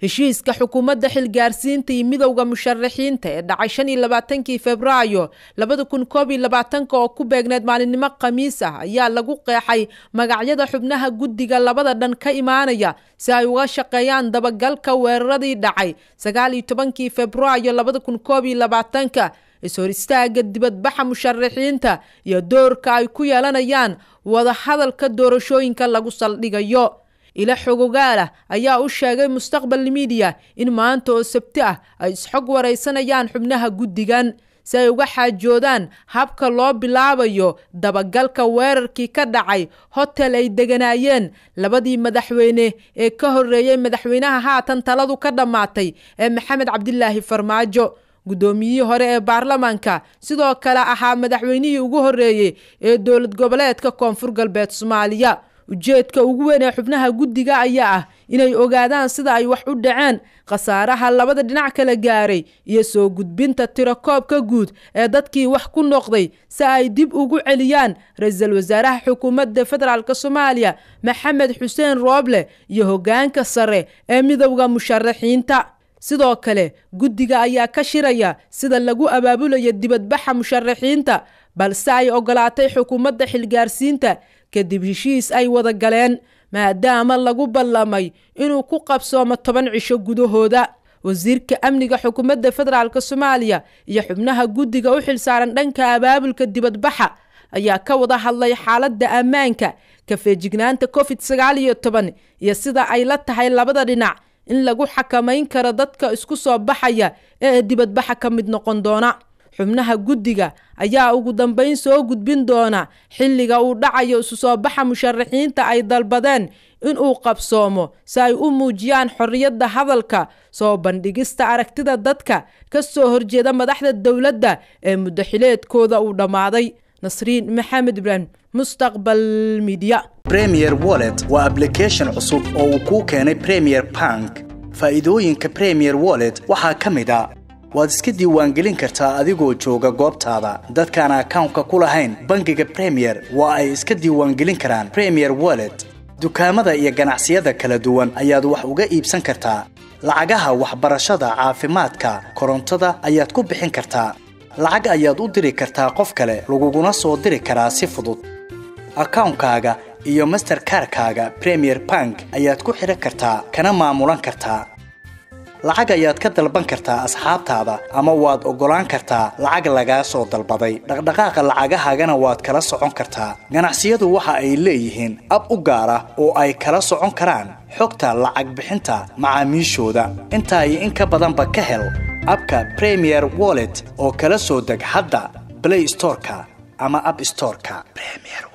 heshiiska xukuumadda xilgaarsiinta iyo midowda musharaxiinta ee dhacay shan iyo labaatankii februaayo labada kun koob iyo labaatanka oo ku beegneed maalinimo khamiis ah ayaa lagu qeexay magacyada xubnaha guddiga labada dhan ka imaanaya si ay uga shaqeeyaan dabagalka weeraradii dhacay sagaal iyo tobankii februaayo labada kun koob iyo labaatanka is-hor istaaga dibadbaxa musharaxiinta iyo doorka ay ku yeelanayaan wadahadalka doorashooyinka lagu saldhigayo ila xogogaalah ayaa u sheegay mustaqbal midiya in maanta oo sabti ah ay isxog waraysanayaan xubnaha guddigan si ay uga xaajoodaan habka loo bilaabayo dabagalka weerarkii ka dhacay hotel ay deganaayeen labadii madaxweyne ee ka horreeyey madaxweynaha haatan taladu ka dhammaatay ee maxamed cabdilaahi farmaajo guddoomiyihii hore ee baarlamaanka sidoo kale ahaa madaxweynihii ugu horreeyey ee dowlad goboleedka koonfur galbeed soomaaliya ujeedka ugu weyn ee xubnaha guddiga ayaa ah inay ogaadaan sida ay wax u dhaceen khasaaraha labada dhinac kala gaaray iyo soo gudbinta tirakoobka guud ee dadkii wax ku noqday si ay dib ugu celiyaan ra-iisul wasaaraha xukuumadda federaalk soomaaliya maxamed xuseen rooble iyo hoggaanka sare ee midowda musharaxiinta sidoo kale guddiga ayaa ka shiraya sida lagu abaabulayo dibadbaxa musharaxiinta balse ay ogolaatay xukuumadda xilgaarsiinta kadib heshiis ay wada galeen maadaama lagu ballamay inuu ku qabsoomo toban cisho gudahooda wasiirka amniga xukuumadda federaalk soomaaliya iyo xubnaha guddiga u xilsaaran dhanka abaabulka dibadbaxa ayaa ka wada hadlay xaaladda ammaanka kafeejignaanta covid sagaal iyo toban iyo sida ay la tahay labada dhinac in lagu xakamayn karo dadka isku soo baxaya ee dibadbaxa ka mid noqon doona xubnaha guddiga ayaa ugu dambeyn soo gudbin doona xilliga uu dhacayo isu soo baxa musharaxiinta ay dalbadeen inuu qabsoomo si ay u muujiyaan xorriyadda hadalka soo bandhigista aragtida dadka ka soo horjeeda madaxda dowladda ee muddaxileedkooda uu dhammaaday nasriin maxamed ibraahim mustaqbal midiya premier wallet waa ablication cusub oo uu kuu keenay premier bank faa'iidooyinka premier wallet waxaa ka mid a waad iska diiwaangelin kartaa adigoo jooga goobtaada dadkaan akawnka ku lahayn bangiga premier waa ay iska diiwaangelin karaan premier wallet dukaamada iyo ganacsiyada kala duwan ayaad wax uga iibsan kartaa lacagaha waxbarashada caafimaadka korontada ayaad ku bixin kartaa lacag ayaad u diri kartaa qof kale laguguna soo diri karaa si fudud akawnkaaga iyo masterkarkaaga premier bank ayaad ku xidhan kartaa kana maamulan kartaa lacag ayaad ka dalban kartaa asxaabtaada ama waad oggolaan kartaa lacag lagaa soo dalbaday dhaqdhaqaaqa lacagahaagana waad kala socon kartaa ganacsiyadu waxa ay leeyihiin ab u gaar ah oo ay kala socon karaan xogta lacag bixinta macaamiishooda intaa iyo in ka badanba ka hel abka premier wallet oo kala soo deg hadda blay storeka ama ab storeka